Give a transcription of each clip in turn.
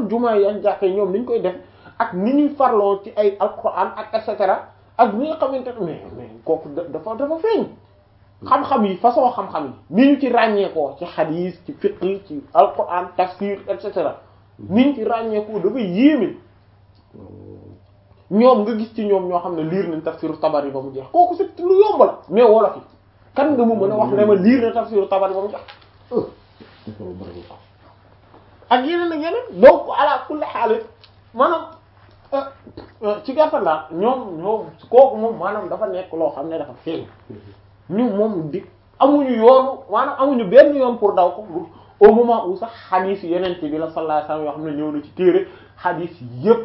xoolal jumaa yi ak jàkka yi ñoom ni ñu koy def ak ni ñuy farloo ci ay alquran ak et cetera ak ni nga xamante ne mais mais kooku dafa dafa feeñ xam-xam yi façon xam-xam yi ni ñu ci ràññeekoo ci xadiis ci fiqh ci alquran tafsir et cetera ni ñu ci ràññeekoo dafa yéeme ñoom nga gis ci ñoom ñoo xam ne liir nañ tafsiru tabari ba mu jeex kooku c'est lu yomb la mais wolof yi kan nga mu mën a wax ne ma liir na tafsiru tabari ba mu jeex ak yeneen ak yeneen donc ala kulli xaal maanaam ci gàttal daal ñoom ñoom kooku moom maanaam dafa nekk loo xam ne dafa feeñ ñu moom di amuñu yoonu maanaam amuñu benn yoon pour daw ko au moment où sax xadiis yeneen bi la sallallahu alayhi wasallam yoo xam ne ñëw na ci téere xadiis yépp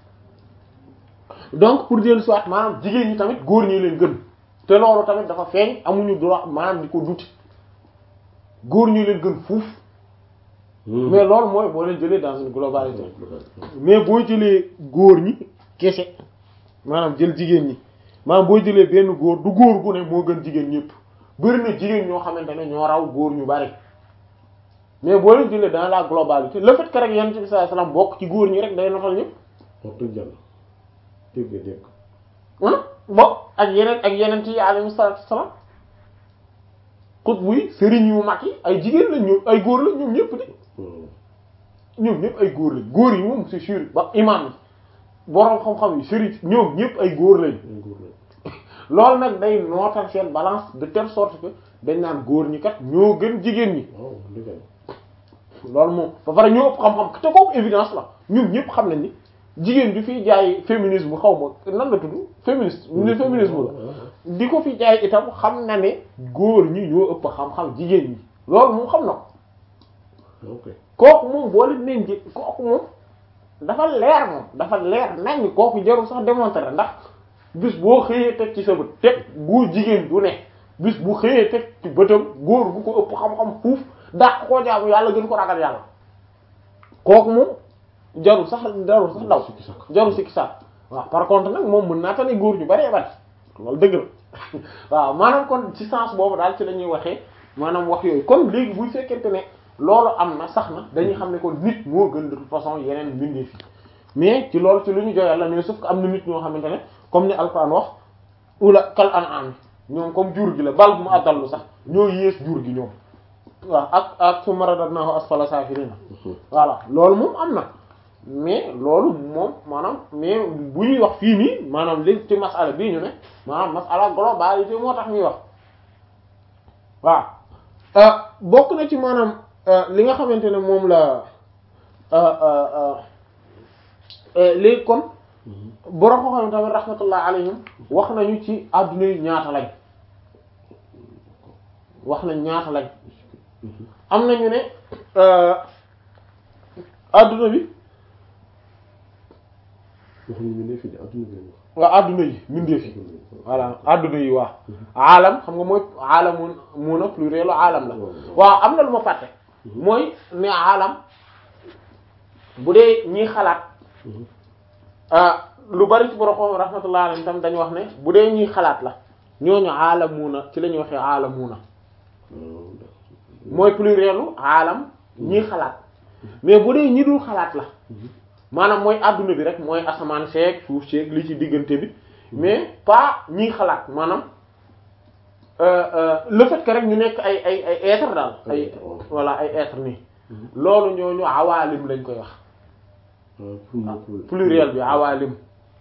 donc pour dellu soit maanaam jigéen ñi tamit góor ñi leen gën te loolu tamit dafa feeñ amuñu droit maanaam di ko duti góor ñi leen gën fuuf mais loolu mooy boo leen jëlee dans une globalité mais boo jëlee góor ñi kese maanaam jël jigéen ñi maanaam boo jëlee benn góor du góor gu ne moo gën jigéen ñëpp bëri na jigéen ñoo xamante ne ñoo raw góor ñu bari mais boo leen jëlee dans la globalité le fait que rek yonent bi sallallahu alayhi wasallam bokk ci góor ñi rek day notal ñëpp wax dëgg yàlla dégg dégg bokk ak yeneen ak yeneen yi alayhi salaatu wasallam xut buy sëriñ yu mag yi ay jigéen lañ ñoom ay góor lañ ñoom ñëpp de ñoom ñëpp ay góor lañ góor yi moom c'est sûr ba imam yi boroom xam-xam yi sëriñ ñoom ñëpp ay góor lañ loolu nag day nootal seen balance de telle sorte que dañ naan góor ñi kat ñoo gën jigéen ñi waaw dëgg loolu moom ba pare ñoo ëpp xam-xam te kooku évidence la ñun ñëpp xam nañ ni jigéen bi fiy jaay féminisme xaw ma nan la tudd féministe ne féminisme la di ko fi jaay itam xam na ne góor ñi ñoo ëpp xam-xam jigéen ñi loolu moom xam na ko ok kooku moom boole neen ji kooku moom dafa leer moom dafa leer nañ kooku jarul sax démontrer ndax bis boo xëyee teg ci sa bët teg góor jigéen du ne bis bu xëyee teg ci bëtam góor bu ko ëpp xam-xam fuuf dàq koo jaamu yàlla gën ko ragal yàlla kooku moom jarul sax jarul sax daw jarul sikki sax waaw par contre nag moom mën naa tane góor ñu bari bari loolu dëgg la waaw maanaam kon ci sens boobu daal ci la ñuy waxee maanaam wax yooyu kon léegi buy fekkente ne loolu am na sax na dañuy xam ne kon nit moo gën de toute façon yeneen mbindeef yi mais ci loolu ci lu ñu joyal la mais sauf que am na nit ñoo xamante ne comme ni Alxuraan wax ula kal an an ñoom comme jur gi la bal bu mu addallu sax ñoo yées jur gi ñoom waaw ak ak su maradadnaahu asfala saafiliina voilà loolu moom am na mais loolu moom maanaam mais bu ñuy wax fii nii maanaam léegi ci masala bii ñu ne maanaam masala globalité moo tax ñuy wax waaw bokk na ci maanaam li nga xamante ne moom la léegi kon borom ko xam tamit rahmatullah alayhim wax nañu ci adduna yi ñaata lañ wax nañ ñaata lañ am nañu ne adduna bi waxuñu ñu ne fii de adduna bi waaw adduna yi mbindeef yi voilà adduna yi waaw aalam xam nga mooy aalamun mun a pluriel aalam la waaw am na lu ma fàtte mooy ne aalam bu dee ñiy xalaat lu bari ci borom rahmatullah alayhi tam dañu wax ne bu dee ñuy xalaat la ñooñu aalamuna ci la ñuy waxee aalamuna mooy plurielu aalam ñiy xalaat mais bu dee ñi dul xalaat la maanaam mooy adduna bi rek mooy asamaan seeg suuf seeg li ci diggante bi mais pas ñiy xalaat maanaam le fait que rek ñu nekk ay ay ay être daal ay voilà ay être nii loolu ñooñu awaalim lañ koy wax pluriel bi awaalim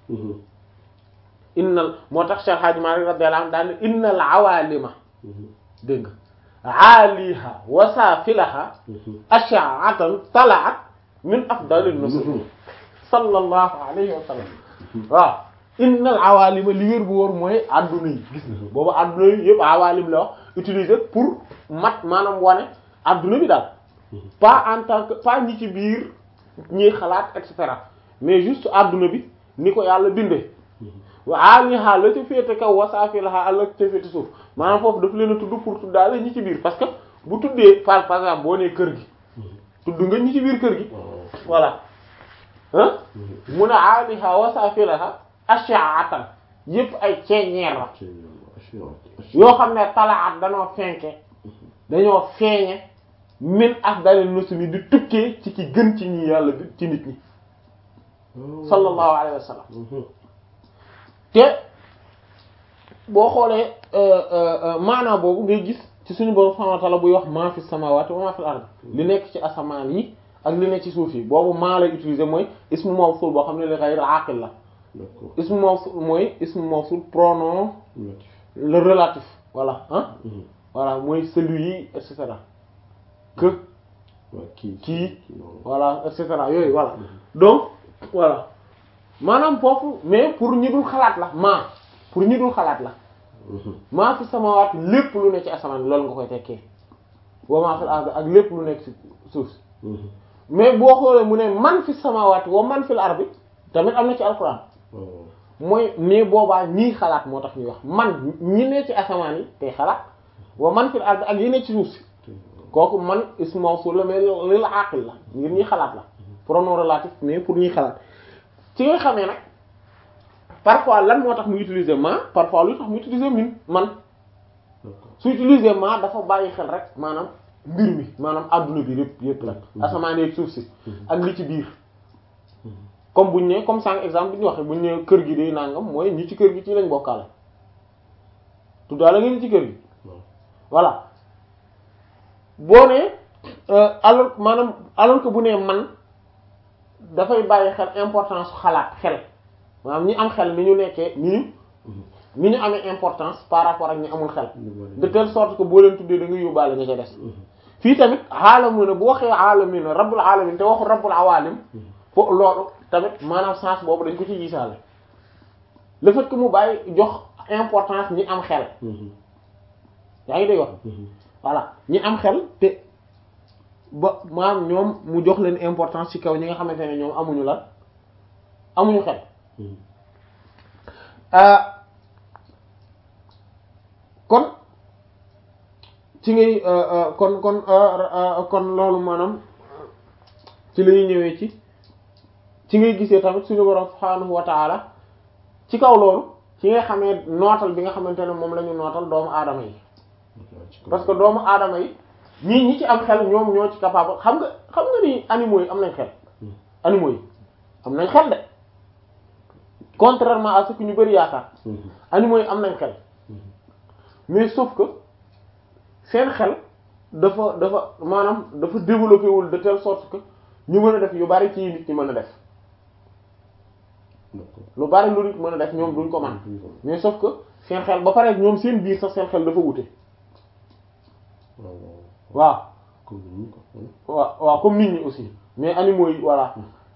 innal moo tax Cheikh Hadji Malick radiyallahu anhu daal ne innal awaalima dégg nga aaliha wa saafilaha ash'atan tala'at min afdalin nusul sallallahu alayhi wa sallam waaw innal awaalima li wér bu wóor mooy adduna yi gis nga boobu adduna yi yëpp awaalim la wax utiliser pour mat maanaam wane adduna bi daal pas en tant que pas ñi ci biir ñuy xalaat et cetera mais juste adduna bi ni ko yàlla bindee wa aliha la ca féete kaw wasaafilaha la ca féete suuf maanaam foofu daf leen a tudd pour tuddaale ñi ci biir parce que bu tuddee par par exemple boo nee kër gi tudd nga ñi ci biir kër gi voilà ah mun a aliha wasaafilaha ash'atan yépp ay ceeñeer la yoo xam ne talaat dañoo fenke dañoo feeñe min afdalil muslimin di tukkee ci ki gën ci ñi yàlla bi ci nit ñi sallallahu alayhi wa sallam te boo xoolee maanaa boobu ngay gis ci suñu borom subhanahu wa ta'ala buy wax maa fi samawati wa maa fil ard li nekk ci asamaan yi ak li nekk ci suuf yi boobu maa lay utiliser mooy ismu mawsul boo xam ne li ghayr aqil la d'accord ismu mawsul mooy ismu mawsul pronom relatif le relatif voilà ah Mhm. voilà mooy celui et cetera que waa kii kii noonu voilà et cetera yooyu voilà donc voilà maanaam foofu mais pour ñi dul xalaat la maa pour ñi dul xalaat la Mhm. maa fi samawaat lépp lu nekk ci asamaan loolu nga koy tekkee wa maa fil ard ak lépp lu nekk ci suuf si Mhm. mais boo xoolee mu ne man fi samawaat wa man fil ard tamit am na ci alquran waaw mooy mais boobaa ñii xalaat moo tax ñuy wax man ñi ne ci asamaan yi tey xalaat wa man fil ard ak yi ne ci suuf si kooku man ismu mawsul la mais lil aqil la ngir ñuy xalaat la pronom relatif mais pour ñuy xalaat ci nga xamee nag parfois lan moo tax mu utiliser ma parfois lu tax mu utiliser min man d'accord su utiliser ma dafa bàyyi xel rek maanaam mbir mi maanaam adduna bi yëpp yëpp la asamaan yeeg suuf si ak li ci biir comme buñ ne comme sànq exemple bi ñu waxee buñ ne kër gi day nangam mooy ñi ci kër gi ci lañ bokkaale tuddaale nga ñi ci kër gi waaw voilà boo nee euh, alors maanaam alors que bu nee man dafay bàyyi xel importance xalaat xel maanaam ñi am xel ni ñu nekkee ni ñu ni ñu amee importance par rapport ak ñi amul xel de telle sorte que boo leen tuddee da nga yóbbaale ña ca des fii tamit aalamuna bu waxee aalamina rabbul alamin te waxul rabbul awalim fo loolu tamit maanaam sens boobu dañ ko ci gisaale le fait que mu bàyyi jox importance ñi am xel yaa ngi dégg wax voilà ñi am xel te ba maanaam ñoom mu jox leen importance ci kaw ñi nga xamante ne ñoom amuñu lan amuñu xel ah kon ci ngay kon kon kon loolu maanaam ci la ñuy ñëwee ci ci ngay gisee tamit suñu borom subhaanahu wa taala ci kaw loolu ci nga xamee nootal bi nga xamante ne moom la ñu nootal doomu aadama yi parce que doomu aadama yi ñii ñi ci am xel ñoom ñoo ci capable xam nga xam nga ni animaux yi am nañ xel animaux yi am nañ xel de contrairement à ce que ñu bari yaakaar animaux yi am nañ xel mais sauf que seen xel dafa dafa maanaam dafa développé wul de telle sorte que ñu mën a def yu bari ci nit ñi mën a def lu bari lu nit mën a def ñoom duñ ko man mais sauf que seen xel ba pare ñoom seen biir sax seen xel dafa wute waaw waaw waaw comme nit ñi aussi mais animaux yi voilà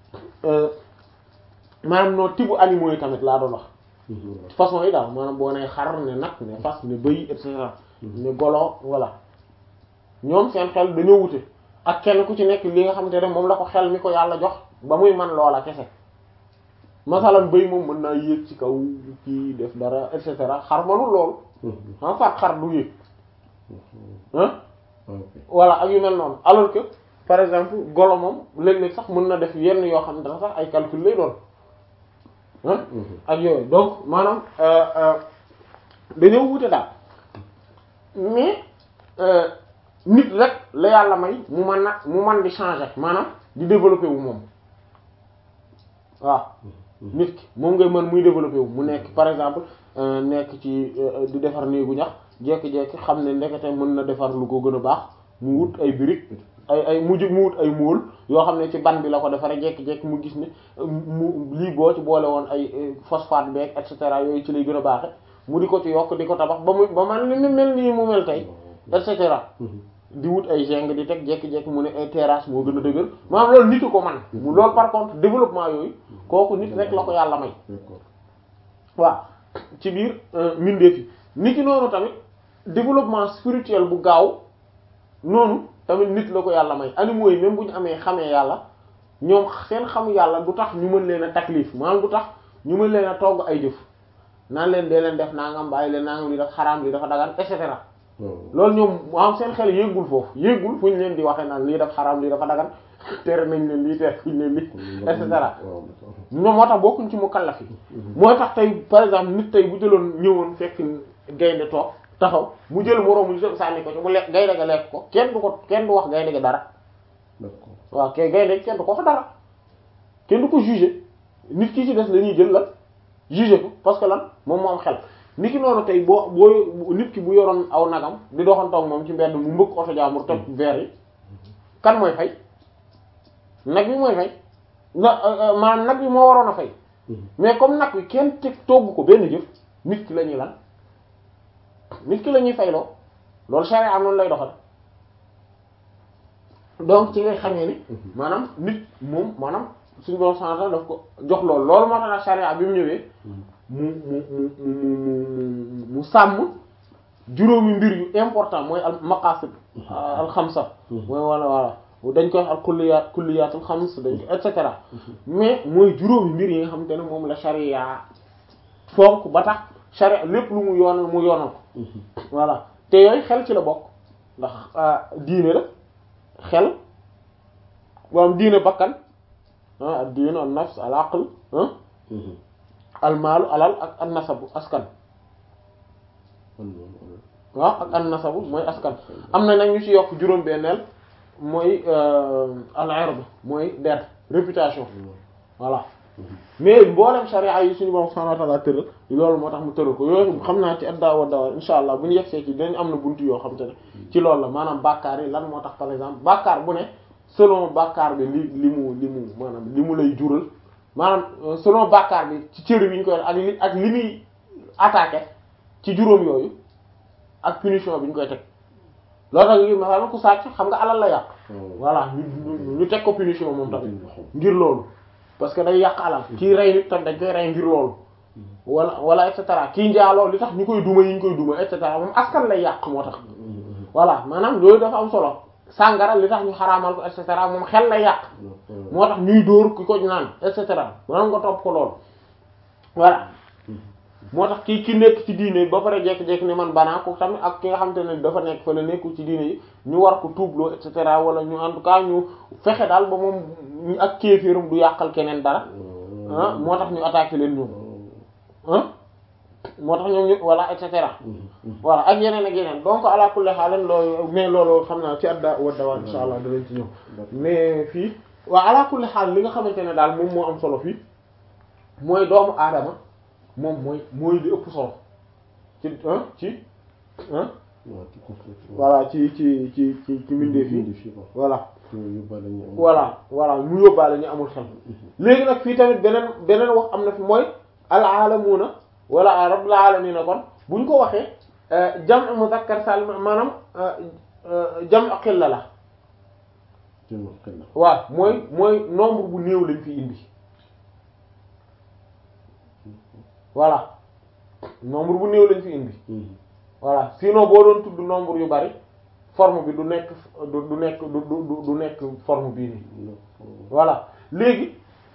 maanaam noo tibu animaux yi tamit laa doon wax façon yi daal maanaam boo nee xar ne nag ne fas ne bëy et cetera ne golo voilà ñoom seen xel dañoo wute ak kenn ku ci nekk li nga xamante ne moom la ko xel mi ko yàlla jox ba muy man loola kese masalan bëy moom mën naa yéeg ci kaw kii def dara et cetera xar manul loolu en fait xar du yéeg ah voilà ak yu mel noonu alors que par exemple golo moom léeg-léeg sax mën na def yenn yoo xam ne dafa sax ay calcul lay doon ah ak yooyu donc maanaam dañoo wute daal mais nit rek la yàlla may mu man na mu man di changer maanaam di développer wu moom waaw nit ki moom ngay mën muy développer wu mu nekk par exemple nekk ci di defar néegu ñax jekki-jekki xam ne ndekete mën na defar lu ko gën a baax mu wut ay briques ay ay mujj mu wut ay mool yoo xam ne ci ban bi la ko defaree jekki-jekki mu gis ne mu lii boo ci boole woon ay phosphate beeg et cetera yooyu ci lay gën a baaxe mu di ko ci yokk di ko tabax ba mu ba man li mu mel nii mu mel tey et cetera di wut ay zinc di teg jekki-jekki mu ne ay terrasse moo gën a dëgër maanaam loolu nitu ko man mu loolu par contre développement yooyu kooku nit rek la ko yàlla may waaw ci biir mbindeef yi nit ki noonu tamit développement spirituel bu gaaw noonu tamit nit la ko yàlla may animaux yi même bu ñu amee xamee yàlla ñoom seen xamu yàlla du tax ñu mën leen a taklif maanaam du tax ñu mën leen a togg ay jëf naan leen dee leen def nangam bàyyi leen nangam li dafa xaraam li dafa dagan et cetera loolu ñoom maanaam seen xel yéegul foofu yéegul fu ñu leen di waxee naan lii dafa xaraam lii dafa dagan tere nañ leen lii tere fuñ leen lii et cetera ñoom moo tax bokkuñ ci mu kallaf yi moo tax tey par exemple nit tey bu jëloon ñëwoon fekk gaynde toog taxaw mu jël moroomu nitam sànni ko ci mu lekk gaynde ga lekk ko kenn du ko kenn du wax gaynde ga dara d'accord waaw kay gaynde kenn du ko wax dara kenn du ko juger nit ki ci des la ñuy jël lan juger ko parce que lan moom moo am xel nit ki noonu tey boo boo nit ki bu yoroon aw nagam di doxantoog moom ci mbedd mu mbëkk oto jaamur toj verre yi kan mooy fay nag bi mooy fay na maanaam nag bi moo waroon a fay mais comme nag wi kenn teg togg ko benn jëf nit ki la ñuy lan nit ki la ñuy fayloo loolu charia am noonu lay doxal donc ci ngay xamee ni maanaam nit moom maanaam suñu borom santal daf ko jox loolu loolu moo tax nag charia bi mu ñëwee mu mu mu mu mu sàmm juróomi mbir yu important mooy al maqasid al xamsa mooy wala wala dañ koy wax al kulliyat kulliyatul xams dañ ko et cetera mais mooy juróomi mbir yi nga xamante ne moom la charia fonk ba tax charia lépp lu mu yoonal mu yoonal ko voilà te yooyu xel ci la bokk ndax diine la xel boom diine bakkan ah ad diine an nafs al aql al maalu alal ak an nasabu askan waaw ak an nasabu mooy askan am na nag ñu ci yokk juróom benneel mooy al ird mooy der réputation voilà mais mboolem sharia yi suñu borom subhanahu wa ta'ala tëral loolu moo tax mu tëral ko yooyu xam naa ci adda wa dawar insha allah bu ñu yegsee ci dañ am na buntu yoo xam te ne ci loolu la maanaam bàkkaar yi lan moo tax par exemple bàkkaar bu ne selon bàkkaar bi li li mu li mu maanaam li mu lay jural maanaam selon bàkkaar bi ci cër bi ñu koy ak li ak li muy attaqué ci juróom yooyu ak punition bi ñu koy teg loolu tax ngi maanaam ku sàcc xam nga alal la yàq voilà ñu ñu teg ko punition moom tamit ngir loolu parce que day yàq alal kii rey nit tam dañ koy rey ngir loolu wala wala et cetera kii njaaloo li tax ñu koy duma yi ñu koy duma et cetera moom askan lay yàq moo tax voilà maanaam loolu dafa am solo sàngara li tax ñu xaraamal ko et cetera moom xel lay yàq moo tax ñuy dóor ki ko naan et cetera maanaam nga topp ko loolu voilà moo tax kii ki nekk ci diine ba pare jekki-jekki ne man banaa ko tamit ak ki nga xamante ne dafa nekk fa la nekkul ci diine yi ñu war ko tuubloo et cetera wala ñu en tout cas ñu fexe daal ba moom ak kéeféerum du yàqal keneen dara ah moo tax ñu attaqué leen ñoom ah moo tax ñoom ñu voilà et cetera voilà ak yeneen ak yeneen donc ala kulli haal loolu mais loolu xam naa ci adda wadda waa insha allah danañ ci ñëw mais fii waaw ala kulli haal li nga xamante ne daal moom moo am solo fii mooy doomu aadama moom mooy mooy li ëpp solo ci ah ci ah voilà ci ci ci ci ci mbindeef yi voilà voilà voilà mu yóbbaale ñu amul xel léegi nag fii tamit beneen beneen wax am na fi mooy al aalamuuna wala rabbul aalamiina kon buñ ko waxee jam'u muzakkar salim maanaam jam'u qilla la waaw mooy mooy nombre bu néew lañ fi indi voilà nombre bu néew lañ fi indi voilà sinon boo doon tudd nombre yu bari forme bi du nekk du du nekk du du du nekk forme bii nii voilà léegi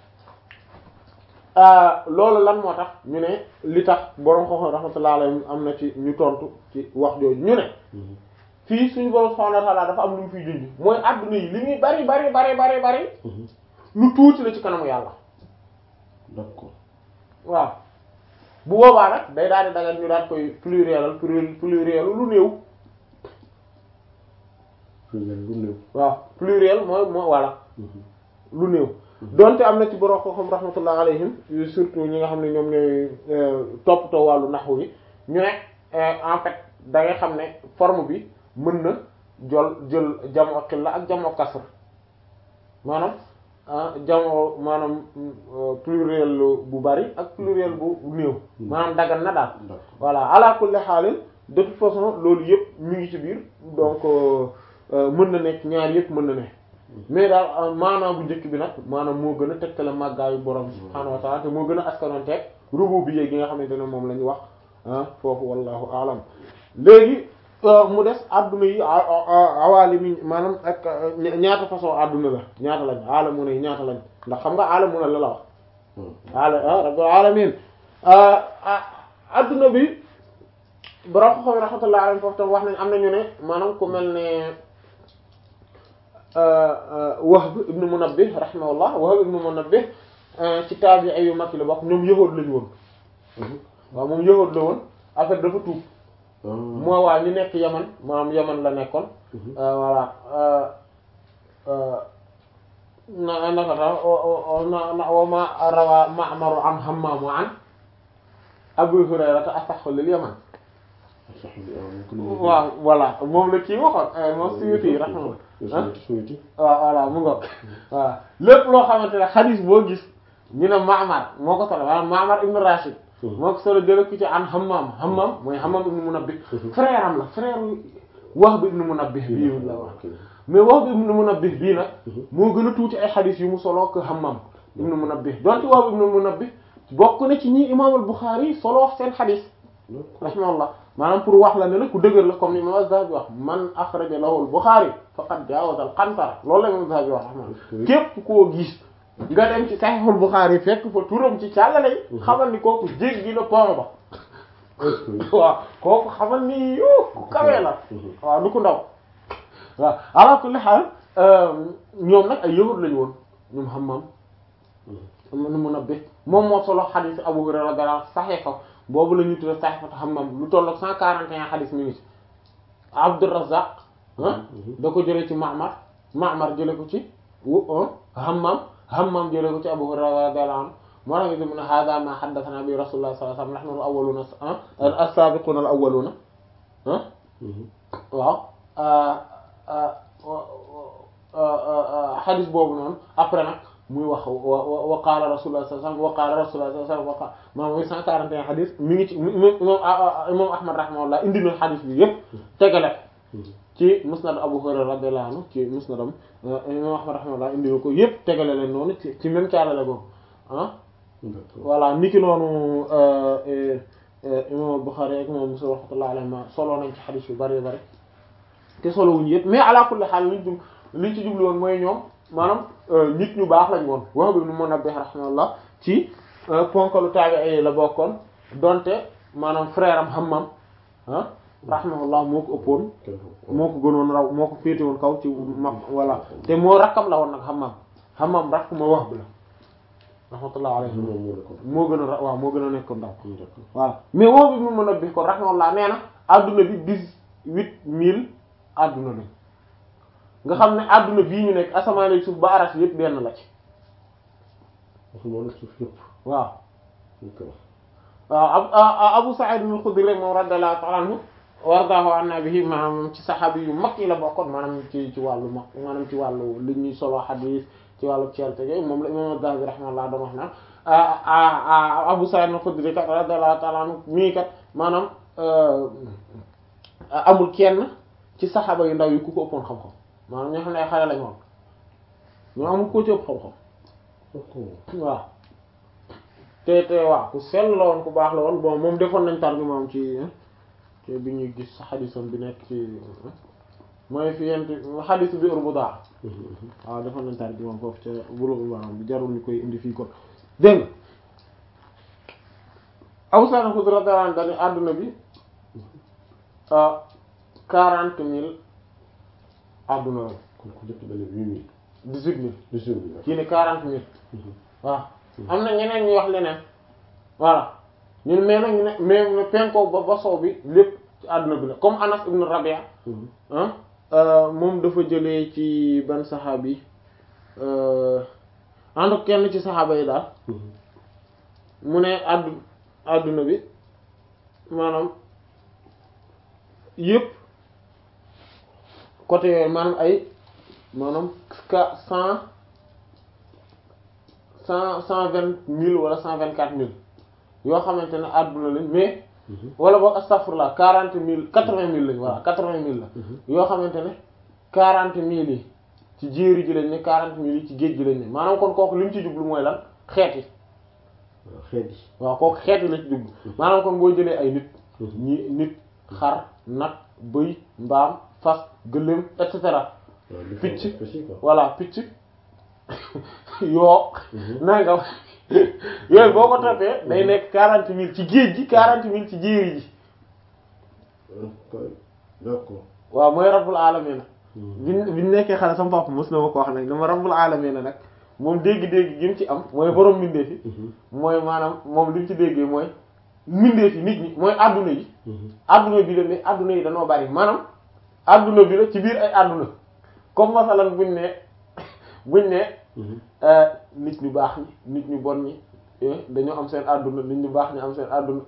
loolu lan moo tax ñu ne li tax borom xoxo rahmatullah alayhi am na ci ñu tontu ci wax jooju ñu ne fii suñu borom subhanahu wa ta'ala dafa am lu mu fiy junj mooy adduna yi li muy bari bari bari bari bari lu tuuti la ci kanamu yàlla d'accord waaw bu boobaa nag day daal di dagal ñu daal koy pluriel pluriel lu néew pluriel lu néew waaw pluriel mooy moo voilà lu néew donte am na ci borom xam rahmatullah alayhim surtout ñi nga xam ne ñoom ñooy toppatoo wàllu naxu yi ñu ne en fait da ngay xam ne forme bi mën na jol jël jamu xilla ak jamu kasr maanaam jamu maanaam pluriel bu bari ak pluriel bu néew maanaam dagan na daal voilà ala kulli xaalin de toute façon loolu yëpp mi ngi ci biir donc mën na nekk ñaar yëpp mën na ne mais daal maanaam bu njëkk bi nag maanaam moo gën a tegtale màggaayu borom subhaanahu wa ta'ala te moo gën a askanoonteeg rububiyya gi nga xamante ne moom la ñu wax ah foofu wallahu alam léegi mu des adduna yi awaalimi maanaam ak ñaata façon adduna la ñaata lañ alamuna yi ñaata lañ ndax xam nga alamuna la la wax ala rabbul alamin adduna bi borom xam rahmatullahi alayhi foofu tam wax nañ am nañu ne maanaam ku mel ne Wahb ibn Munabbih rahimahullah Wahb ibn Munabbih ci taabi'i yu mag yi la bokk ñoom yahuud lañu woon waaw moom yahuud la woon en fait dafa tuub mooy waa ñu nekk yaman maanaam yaman la nekkoon voilà na naka ta na na wa ma rawa ma'maru an hammaamu an abu hurayrata asaxu lil yaman waaw voilà moom la kii waxoon moom suyuti rahmatullah suyuti waaw voilà mu ngoog waaw lépp loo xamante ne xadis boo gis ñu ne Ma'mar moo ko solo maanaam Ma'mar ibn Rashid moo ko solo jële ko ci an Hammam Hammam mooy Hammam ibn Munabbih frère am la frère Wahb ibn Munabbih bii la wax mais Wahb ibn Munabbih bii nag moo gën a tuuti ay xadis yu mu solo ko Hammam ibn Munabbih donte Wahb ibn Munabbih bokk na ci ñi Imam al-Bukhari solo seen xadis rahimahullah maanaam pour wax la ne la ku dëgër la comme ni Imam Az-Zahabi wax man akhraja lahu al-Bukhari faqad jawaza al-qantara loolu la Imam Az-Zahabi wax rahimahullah képp koo gis nga dem ci Sahihul Bukhari fekk fa turam ci càllale yi xamal ni kooku jéggi na pont ba waaw kooku xamal ni yo ku kawee la waaw du ko ndaw waaw ala kulli haal ñoom nag ay yahud lañu woon ñoom Hammam nu mun a bé moom moo solo xadis Abu Hurayra radiyallahu anhu saxee ko boobu la ñuy tudde Sahifatu Hammam lu tollook cent quarante et un xadis mi ngi ci Abdurrazzaq da ko jëlee ci Ma'mar Ma'mar jële ko ci wu Hammam Hammam jële ko ci Abu Hurayra radiyallahu anhu moo tax ñu ne hada ma haddathana bi Rasulullah sallallahu alayhi wasallam nahnu al-awwaluna as-sabiquna al-awwaluna waaw xadis boobu noonu après nag muy wax wa wa qaala Rasulullah sallallahu alayhi wasallam wa qaala Rasulullah sallallahu alayhi wasallam wa qaala maanaam muy 141 xadis mi ngi ci imam imam Ahmad rahimahullah indi na xadis bi yëpp tegale ci musnad Abu Hurayra radiyallahu anhu ci musnadam imam Ahmad rahimahullah indi na ko yëpp tegale leen noonu ci ci même caalale boobu ah voilà niki noonu imam Bukhari ak imam Muslim rahmatullahi alayhi solo nañ ci xadis yu bari bari te solo wuñu yëpp mais ala kulli xaal liñ jub liñ ci jublu woon mooy ñoom maanaam nit ñu baax lañ woon wax bi nu mën a beex rahimahullah ci ponkalu taabi'i la bokkoon donte maanaam frère am Hammam ah rahimahullah moo ko ëppoon moo ko gënoon raw moo ko féete woon kaw ci mag voilà te moo rakkam la woon nag Hammam Hammam rakk ma wax bi la rahmatullah alayhi moo gën a ra waaw moo gën a nekk ndaw voilà mais wax bi mu mën a beex ko rahimahullah nee na adduna bi dix-huit mille adduna lañ nga xam ne adduna bii ñu nekk asamaan ak suuf ba aras yëpp benn la ci waaw waaw Abu Sa'id al-Khudri moom radiyallahu ta'ala anhu wardahu anna bihi maanaam ci saxaabi yu mag yi la bokkoon maanaam ci ci wàllu mag maanaam ci wàllu li ñuy solo xadiis ci wàllu ceelte yooyu moom la imam Az-Zahabi rahimahullah dama wax naan Abu Sa'id al-Khudri kat radiyallahu ta'ala anhu mii kat maanaam amul kenn ci saxaaba yu ndaw yi ku ko ëppoon xam-xam maanaam ñoo xam ne ay xale lañ woon ñoo amul ko ci ëpp xam-xam waaw te te waaw ku sell la woon ku baax la woon bon moom defoon nañ tarjuma moom ci ci bi ñuy gis xadisam bi nekk ci mooy fi yent xadisu bi urbuda waaw defoon nañ tarjuma foofu ca Bulughul Maram bi jarul ñu koy indi fii kon dégg nga Abu Sa'id al-Khudri radiyallahu anhu dañu àdduna bi quarante mille àdduna la kon ku njëkk benn huit mille dix-huit mille dix-huit mille kii ne quarante mille waaw am na ñeneen ñu wax leneen voilà ñun mais nag ñu ne mais ne penko ba ba soow bi lépp ci àdduna bi la comme Anas ibn Rabia ah moom dafa jëlee ci ban saxaabi ànd kenn ci saxaaba yi daal mu ne àddu àdduna bi maanaam yëpp côté yooyu maanaam ay maanaam ka cent cent cent vingt mille wala cent vingt quatre mille yoo xamante ne àdduna lañ mais wala boog astaghfirullah quarante mille quatre vingt mille lañ voilà quatre vingt mille la yoo xamante ne quarante mille yi ci jéeri ji lañ ne quarante mille yi ci géej gi lañ ne maanaam kon kooku li mu ci jublu mooy lan xeet yi xeet yi waaw kooku xeet yi la ci jublu maanaam kon boo jëlee ay nit ñi nit xar nag bëy mbaam fas gëléem et cetera picc voilà picc yoo nangam yooyu boo ko toppee day nekk quarante mille ci géej gi quarante mille ci jéeri ji d'accord waaw mooy rabbul alamina biñ biñ nekkee xale sama papa mos na ma ko wax nag dama rabbul alamina nag moom dégg-dégg gi mu ci am mooy borom mbindee fi mooy maanaam moom li mu ci déggee mooy mbindeef yi nit ñi mooy adduna yi adduna bi la mais adduna yi dañoo bari maanaam adduna bi la ci biir ay adduna comme masalan buñ ne buñ ne nit ñu baax ñi nit ñu bon ñi dañoo am seen adduna nit ñu baax ñi am seen adduna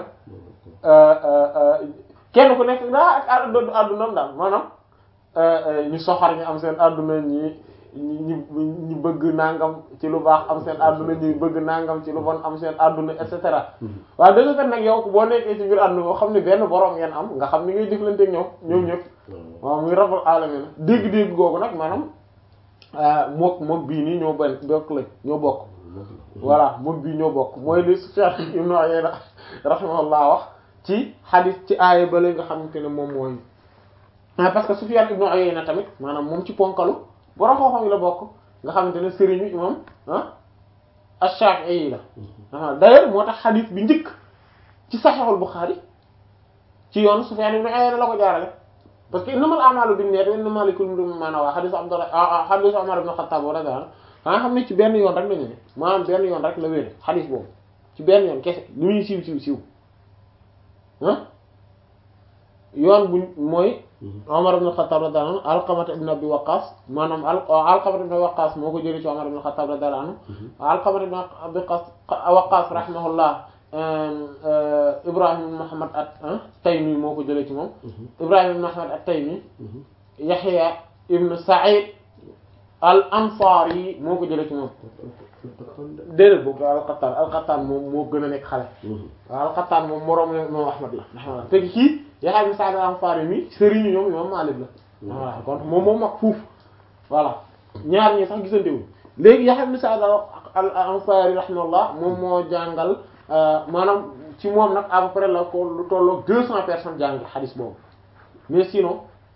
kenn ku nekk daa ak adduna addunam daal maanaam ñu soxar ñi am seen adduna ñi ñi ñi bëgg nangam ci lu baax am seen adduna ñi bëgg nangam ci lu bon am seen adduna et cetera waaye dëgg kat nag yow boo nekkee ci biir adduna boo xam ne benn borom ngeen am nga xam ni ngay jëflante ak ñoom ñoom ñëpp waaw muy rabbul alamin dégg-dégg googu nag maanaam mook mook bii nii ñoo benn bokk lañ ñoo bokk voilà mook bii ñoo bokk mooy li Sufyan ibn Uyayna rahimahullah wax ci hadith ci aaya ba nga xamante ne moom mooy parce que Sufyan ibn Uyayna tamit maanaam moom ci ponkalu borom xam-xam yi la bokk nga xamante ne sëriñu imam ah ash-Shafi'i yi la d'ailleurs moo tax hadith bi njëkk ci Sahihul Bukhari ci yoon Sufyan ibn Uyayna la ko jaarale parce que innamal a'malu binniyati wa innamaa likulli imri'in maa nawaa hadith Abdullah hadith Umar ibn Khattab radiyallahu anhu nga xam ne ci benn yoon rek lañu ne maanaam benn yoon rek la wéere hadith boobu ci benn yoon kese li muy siiw siiw siiw ah yoon bu mooy Umar ibn Khattab radiyallahu anhu Alqamah ibn Abi Waqqas maanaam Alqamah ibn Waqqas moo ko jëlee ci Umar ibn Khattab radiyallahu anhu Alqamah ibn Abi Waqqas rahimahullah Ibrahim ibn Muhammad at-Taymi moo ko jëlee ci moom Ibrahim ibn Muhammad at-Taymi Yahya ibn Sa'id al-Ansari moo ko jëlee ci moom déedéet boobu al-Qattan al-Qattan moom moo gën a nekk xale waaw al-Qattan moom moroom la moom Ahmad la rahimahullah te kii Yahya ibn Sa'id al-Ansari mi sëriñu ñoom imam Malik la voilà kon moom moom mag fuuf voilà ñaar ñi sax gisante wu léegi Yahya ibn Sa'id al-Ansari rahimahullah moom moo jàngal maanaam ci moom nag à peu près la ko lu tolloog deux cents personnes jàng xadis boobu mais sinon